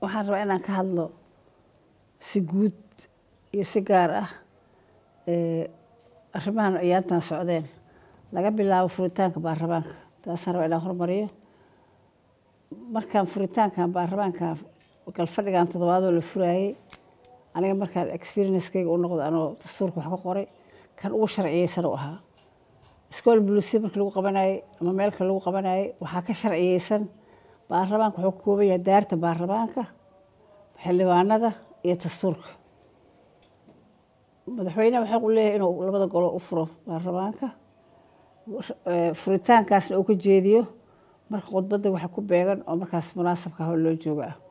waxaan rabaa inaan ka hadlo si guud iyo si gaar ah arrimahan ayaantan socdeen laga bilaabo furitaanka baarlamaanka taasaan rabaa inaan hormariyo markaan furitaankan baarlamaanka galfadhigan toddobaadoo la furaayey aniga markaan experienckeyga u noqdo anoo dastuurka wax ka qoray kan ugu sharciyeysan u ahaa school bulusi markii lagu qabanayey ama meelka lagu qabanayey waxaa ka sharciyeysan baarlamaanka wuxuu ka kooban yahay daarta baarlamaanka xildhibaanada iyo dastuurka madaxweyneha waxaa u leeyahay inuu labada golo u furo baarlamaanka furitaankaasna uu ka jeediyo marka khudbadda waxa ku beegan oo markaas munaasabka ah oo loo jooga ah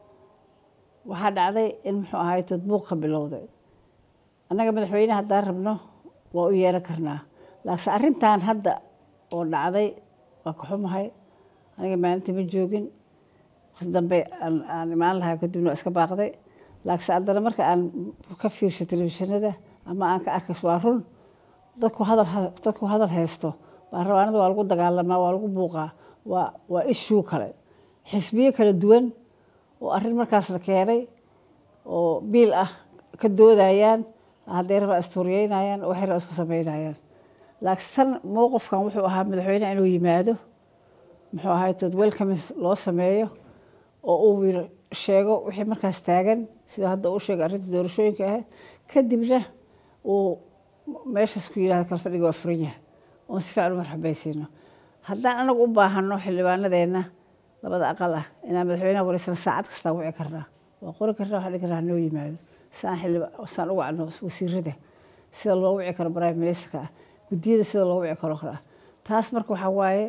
waxaa dhacday in muxuu ahaay todbuuq ka bilowday annaga madaxweyneha haddaan rabno waa u yeeran karnaa laakiin arrintan hadda oo dhacday waa ka xumahay aniga maalintii ma joogin waqti dambe aan imaan lahaa kadibna waa iska baaqday laakiinse haddana marka aan ka fiirshay telefishinada ama aan ka arkay waa run dadku hadal dadku hadal haysto baarlamaanada waa lagu dagaalamaa waa lagu buuqaa waa waa ishuu kale xisbiyo kala duwan oo arrin markaas la keenay oo biil ah ka doodayaan hadday rabaa istuuriyeynayaan waxay rabaa isku sameynayaan laakiin tan mowqifkan wuxuu ahaa madaxweyneha inuu yimaado muxuu ahay tood welcomes loo sameeyo oo uu sheego wixii markaas taagan sida hadda uu sheegay arrinta doorashooyinka ahayd kadibna uu meeshaas ku yidhahdo kalfadhiga waa furan yahay oon si fiican u marxabaysiino haddaan anagu u baahano xildhibaanadeenna labada aqal ah inaan madaxweynaha wareysana saacad kastaa wici karnaa waa qori karnaa waxaa dhigi karnaa noo yimaado saan xildhiba saan u wacno wasiirada sida loo wici karo prime ministerka ah guddiyada sida loo wici karo kale ah taas marka waxaa waaye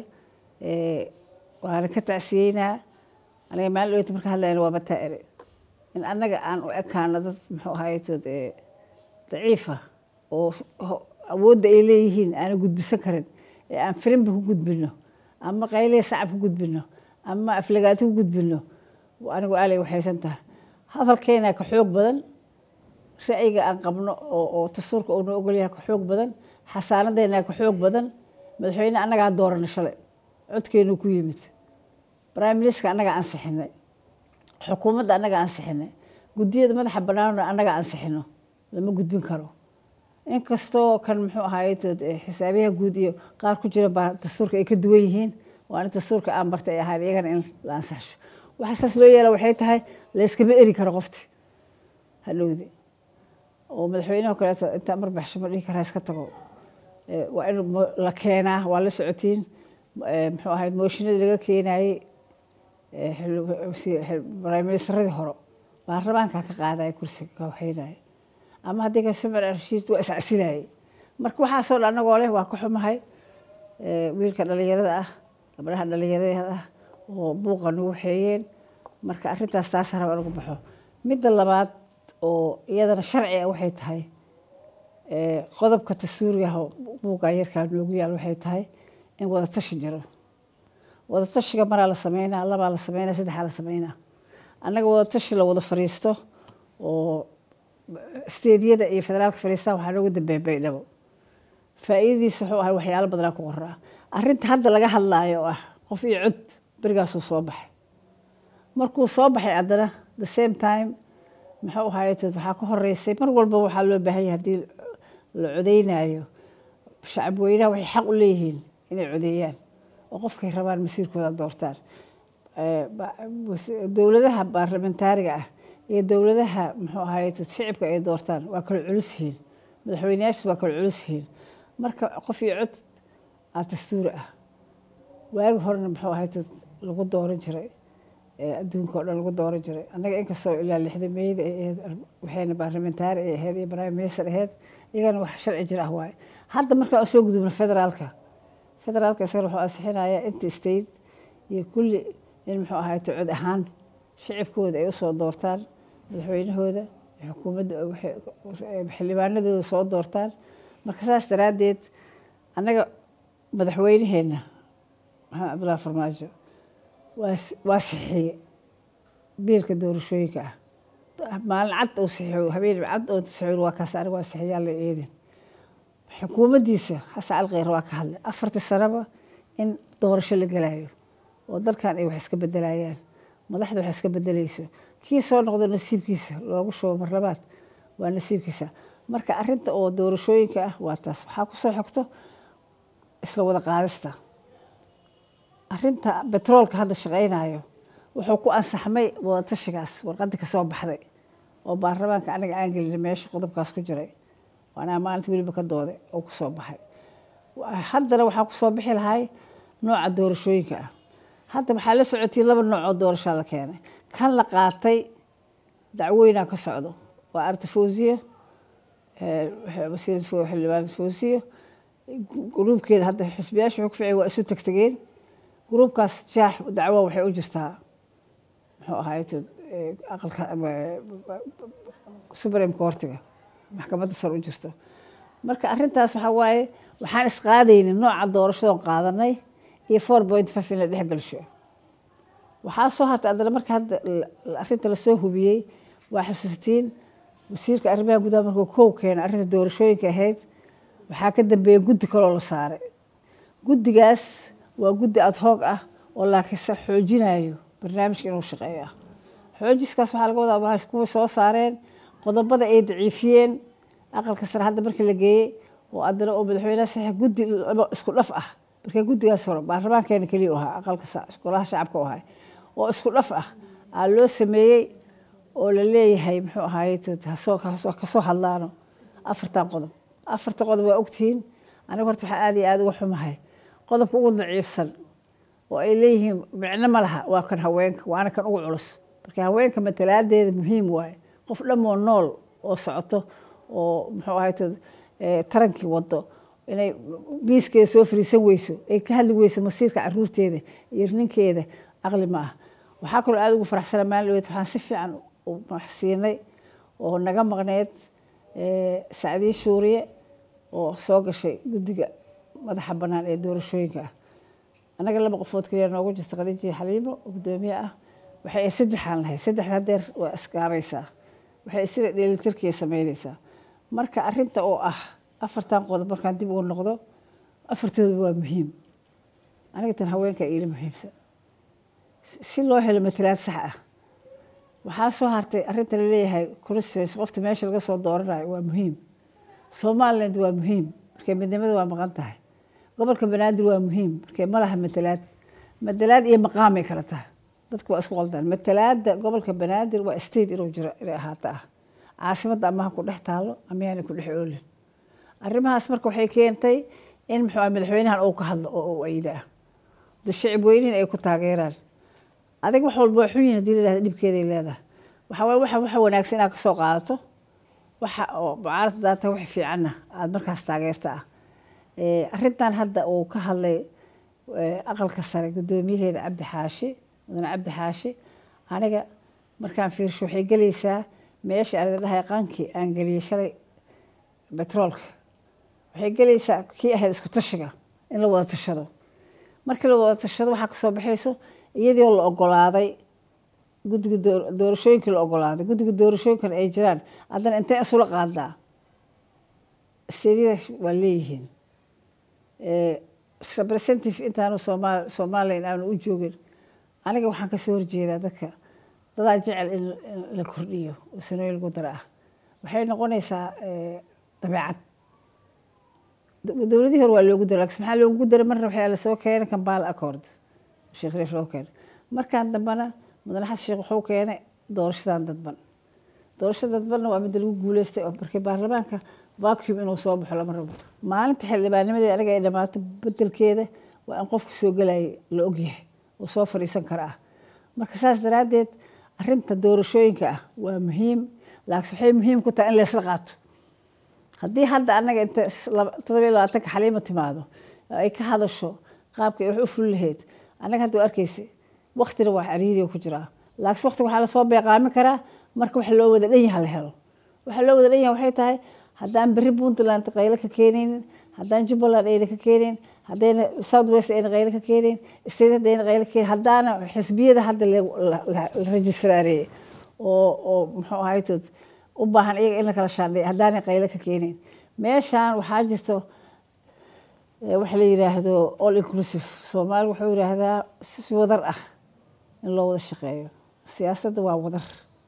waana ka tacsiyeynaa aniga maalin dhoweyta marka hadlayna waa bataa ere in annaga aan u ekaano dad muxuu ahaytood daciifa oo awoodda ay leeyihiin aana gudbisan karin ee aan firinba ku gudbino ama qayliya sacab ku gudbino ama aflagaati ku gudbino anigu aalay waxaysan tahay hadalkeena ka xoog badan ra'yiga aan qabno oo dastuurka uu noo ogolyahay ka xoog badan xasaanadeena ka xoog badan madaxweyne annagaa doorana shalay codkeenu ku yimid prime minister annagaa ansixinay xukuumadda annagaa ansixinay guddiyada madaxa banaanna annagaa ansixino lama gudbin karo inkastoo kan muxuu ahaay xisaabiyaha guud iyo qaar ku jira baa dastuurka ay ka duwan yihiin waa in dastuurka aan bartay ay ahayn iyagana in la ansaxsho waxa saas loo yeela waxay tahay layskama eri karo qofti hadhowdi oo madaxweynaha kaleeto intaa marbaxsho ma dhihi karaa iska tago waa in la keenaa waa la socotiin muxuu ahayd mooshinadii laga keenayey briministeradii hore baarlamaankaa ka qaadaya kursiga ka waxeynaya ama haddii kale sumar rashiid waa iscasinayey marka waxaasoo dhan anagoo leh waa ka xumahay wiilka dhalinyarada ah gabdhaha dhalinyarada ah oo buuqa nagu waxeeyeen marka arrintaas taasa raba nagu baxo midda labaad oo iyadana sharci ah waxay tahay qodobka dastuurigaha buuqa yarkaa noogu yaal waxay tahay in wadatashi jiro wadatashiga maraa la sameynaa labaa la sameynaa saddexaa la sameynaa annaga wadatashi la wada fariisto oo steediyada iyo federaalka fariistaan waxaa noogu dambeeya baydhabo faa'iidadiisa wuxuu ahay waxyaalo badanaa ku qoraa arrinta hadda laga hadlaayo oo ah qof iyo cod berigaasuu soo baxay markuu soo baxay haddana the same time muxuu ahaytood waxaa ka horeysay mar walba waxaa loo baahan yahay haddii la codeynaayo shacab weynaha waxay xaq u leeyihiin inay codeeyaan oo qofkay rabaan masiirkooda doortaan dowladaha baarlamentaariga ah iyo dowladaha muxuu ahaay shicibka ay doortaan waa kala culus yihiin madaxweyneyaashiis waa kala culus yihiin marka qof iyo cod aa dastuuri ah waagi horena muxuu ahaay lagu dooran jiray adduunka oo dhan lagu dooran jiray annaga inkastoo ilaa lixda meyda ahayd waxayna baarlamentaari ay ahayd iyo prime minister ahayd iyagana wax sharci jir ah waaye hadda markaa u soo gudubna federaalka federaalka isagana wuxuu ansixinayaa inta state iyo kulli in muxuu ahaay cod ahaan shicibkooda ay usoo doortaan madaxweynahooda xukuumadda xildhibaanadooda soo doortaan marka saas daraaddeed annaga madaxweyneheenna maxamed cabdullahi farmaajo waa sixiye biilka doorashooyinka ah maalin cad uu sixiyo habeen cad oo sixiyo waa kaas aniga waa sixiyaa la eedin xukuumaddiisa xasan alkheyr waa ka hadlay afartii sanaba in doorasho la gelayo oo dalkan ay wax iska bedelayaan madaxda wax iska bedelayso kii soo noqdo nasiibkiisa loogu shubo marlabaad waa nasiibkiisa marka arinta oo doorashooyinka ah waa taas waxaa kusoo xogto isla wada qaadista arinta betroolka hadda shaqaynayo wuxuu ku ansaxmay wadatashigaas warqadii kasoo baxday oo baarlamaanka aniga aan gelina meesha qodobkaas ku jiray waanaa maalinta weliba ka dooday oo kusoo baxay haddana waxaa kusoo bixi lahay nooca doorashooyinka ah hadda waxaa la socotay laba nooc oo doorashaa la keenay kan la qaatay dacweynaa ka socdo waa arta fawsiya xildhibaan fawsiya gruubkeeda hadda xisbiyaasha wuxuu ku ficay waa isu tegtegeen gruubkaas jaax dacwo waxay u jirtaa muxuu ahaay aqalka supreme courtiga maxkamadda sare u jirto marka arintaas waxaa waaye waxaan isqaadaynin nooca doorashadoon qaadanay iyo four point five in la dhex gelsho waxaa soo hartay haddana marka hadda arinta lasoo hubiyey waa xasuustiin wasiirka arrimaha gudaha markuu kow keenay arrinta doorashooyinka ahayd waxaa ka dambeeya guddi kaloo la saaray guddigaas waa guddi ad hoog ah oo laakiinse xoojinayo barnaamijka inuu shaqeeyo ah xoojiskaas waxaa laga wadaa waa kuwa soo saareen qodobada ay daciifiyeen aqalka sare hadda markii la geeyey oo haddana oo madaxweynaha saxiix guddi isku dhaf ah marka guddigaas hore baarlamaankeena keliya u ahaa aqalka golaha shacabka u ahay oo isku dhaf ah aa loo sameeyey oo la leeyahay muxuu ahaye kasoo hadlaano afartan qodob afarta qodob waa ogtihiin aniga horta waxaa aad iyo aad uga xumahay qodobka ugu daciifsan oo ay leeyihiin micno ma laha waa kan haweenka waana kan ugu culus marka haweenka matalaadeeda muhiim waaye qof dhammoo nool oo socoto oo muxuu ahay tarankii wado inay miiskeeda soo fariisan weyso ay ka hadli weyso masiirka caruurteeda iyo ninkeeda aqli ma ah waxaa kaloo aada ugu faraxsana maalin dhaweed waxaan si fiican siinay oo naga maqneed sacdiye shuuriye oo soo gashay guddiga madaxa bannaan ee doorashooyinka ah annaga laba qofood kaliya noogu jirta khadiijiya xaliimo oo guddoomiye ah waxay saddexaan lahay saddex hadeer waa iskaabaysaa waxay sida dheelitirkiya samaynaysaa marka arinta oo ah afartan qodob markaan dib ugu noqdo afartooda waa muhiim aniga tan haweenka iila muhiimsan si loo helo matalaad sax ah waxaa soo hartay arinta laleeyahay constituency qofta meesha laga soo dooranayo waa muhiim somaliland waa muhiim markee midnimada waa maqan tahay gobolka banaadir waa muhiim markee ma laha matalaad matalaad iyo maqaamay kala tahay dadka waa isku qaldaan matalaada gobolka banaadir waa state inuu jiro inay ahaato ah caasimadda amaha ku dhex taalo amayaana ku dhex oolin arrimahaas marka waxay keentay in muxuu madaxweynahan uu ka hadlo oo uu ayda ah da shicib weynihin ay ku taageeraan adig wax walba waa xun yihin hadii layihahda dhibkeeday leedahay waxaa waye waxa waxa wanaagsan inaad kasoo qaadato waxa oo mucaarad daata wax fiicanna aada markaas taageerta ah arrintan hadda uu ka hadlay aqalka sare guddoomiyaheeda cabdi xaashi mudane cabdi xaashi aniga markaan fiirsho waxay gelaysaa meesha aan dhahay qankii aan geliyey shalay betroolka waxay gelaysaa kii ahayd isku tashiga in la wada tashado markii la wada tashado waxaa kasoo baxayso iyadoo la ogolaaday guddiga doorashooyinkii la ogolaaday guddiga doorashooyinkan ay jiraan haddana intee isula qaadaa steedyada waa leeyihiin representative intaanu somal somalilan aanu u joogin aniga waxaan kasoo horjeedaa dadka dadaa jecel in la kordhiyo oo sanooyin lagu dara ah waxay noqonaysaa dabeecad dowladihii hore waa loogu dara lakin maxaa loogu daray marna waxaa lasoo keenay kambala accord sheekh reef loo keenay markaan dambana mudane xasan sheekh wuxuu keenay doorashadan dadban doorashada dadbanna waa midda lagu guuleystay oo markii baarlamaanka vacuum inuu soo baxo lama rabo maalinta xildhibaanimadii aniga ay dhamaato bedelkeeda waa in qofka soo gelayay la ogyahay oo soo fadhiisan kara ah marka saas daraaddeed arinta doorashooyinka ah waa muhiim laakiin waxay muhiim ku tahay in laysla qaato haddii hadda annaga inta todobiyo labaatanka xaliima timaado ay ka hadasho qaabka ay wax u fuli lahayd annaga hadda waa arkeysa waktina waa cariiriyo ku jiraa laakiin waktiga waxaa lasoo beeqaami karaa marka waxa loo wada dhan yaha la helo waxa loo wada dhan yaha waxay tahay haddaan berri puntland qayle ka keenaynin haddaan jubbaland ayna ka keenayn haddayna south west ayna qayle ka keenayn state haddayna qayle ka keenayn haddaana xisbiyada hadda la registraareeyey oo oo muxuu ahaytood u baahan iyaga in la kala shaandheeyo haddaanay qayle ka keenayn meeshaan waxaa jirto waxa la yiraahdo all inclusive soomaali wuxuu yiraahdaa si wadar ah in loo wada shaqeeyo siyaasadda waa wadar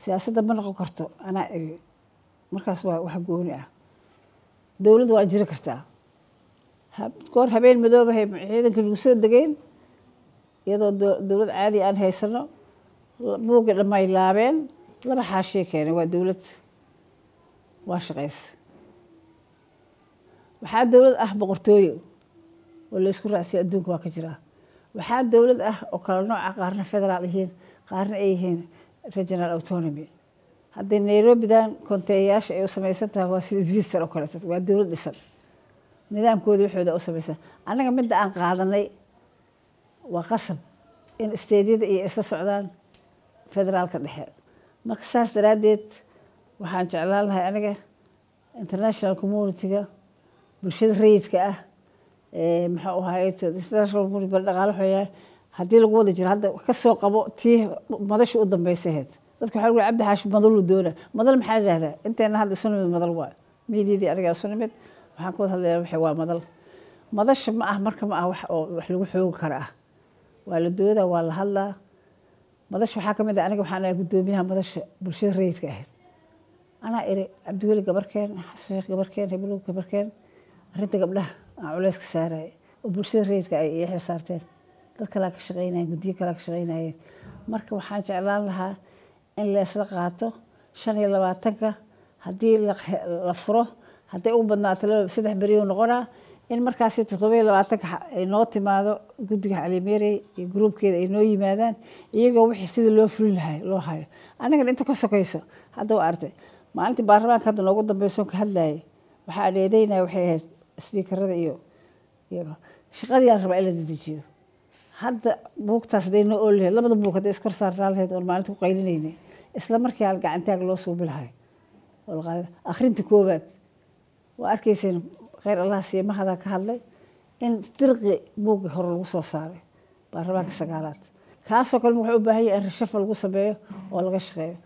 siyaasadda ma noqon karto anaa eri markaas waa wax gooni ah dowladda waa jiri kartaa goor habeen madoobahay ciidankii lagu soo degeen iyadoo dowlad caadi aan haysano buugga dhamay laabeen laba xaashiya keenay waa dowlad waa shaqaysa waxaa dowlad ah boqortooyo oo laysku raacsiyo adduunka waa ka jiraa waxaa dowlad ah oo kala nooca qaarna federaal yihiin qaarna ay yihiin regional autonomy haddii nairobidan konteeyayaasha ay u samaysan tahay waa sida switzerland oo kaleeto waa dowlad dhisan nidaamkooda waxooda u samaysan annaga midda aan qaadanay waa qasab in isteedyada iyo isla socdaan federaalka dhexe marka saas daraaddeed waxaan jeclaan lahay aniga international community-ga bulshada rayidka ah maxuu ahaay international community bal dhaqaale waxooyaa haddii lagu wada jiro hadda ka soo qabo tii madasha u dambeysay ahayd dadka waxaa lagu cabdi xaashi madalu doona madal maxaa yidhahdaa inteena hadda isu nimid madal waa miidyadii aniga isu nimid waxaan ka wada hadlayaa waxay waa madal madasha ma ah marka ma ah wax oo wax lagu xoogi kara ah waa la doodaa waa la hadlaa madasha waxaa ka mid ah aniga waxaan ahay guddoomiyaha madasha bulshada rayidka ahayd anaa iri cabdiweli gabarkeen xasan sheekh gabarkeen heblow gabarkeen arrinta gabdhaha aan culeyska saaraya oo bulshada rayidka ay ii xilsaarteen dad kalaa ka shaqeynayeen guddiyo kalaa ka shaqeynayeen marka waxaan jeclaan lahaa in leesla qaato shan iyo labaatanka haddii la furo hadday u badnaato laba saddex beriyo noqonaa in markaasi toddoba iyo labaatanka ay noo timaado guddiga calimeerey iyo gruubkeeda ay noo yimaadaan iyagoo wixii sida loo fulin lahay loo hayo annagana inta ka sokayso hadda waa artay maalintii baarlamaanka hadda noogu dambeyso ka hadlayay waxaa dheedeynaya waxay ahayd sbiikarada iyo iyo shaqadii aan rabaa in la dedejiyo hadda buugtaas hadday noo ooli lahayd labada buug hadday iskor saarnaa lahayd oon maalinta ku qaylinaynay isla markii hal gacantaag loo suubi lahay akhrinta koowaad waa arkayseen kheyr allah siiye mahadaa ka hadlay in dirqi buugga hore lagu soo saaray baarlamaanka sagaalaad kaasoo kale wuxuu u baahan yahay in rashafo lagu sameeyo oo laga shaqeeyo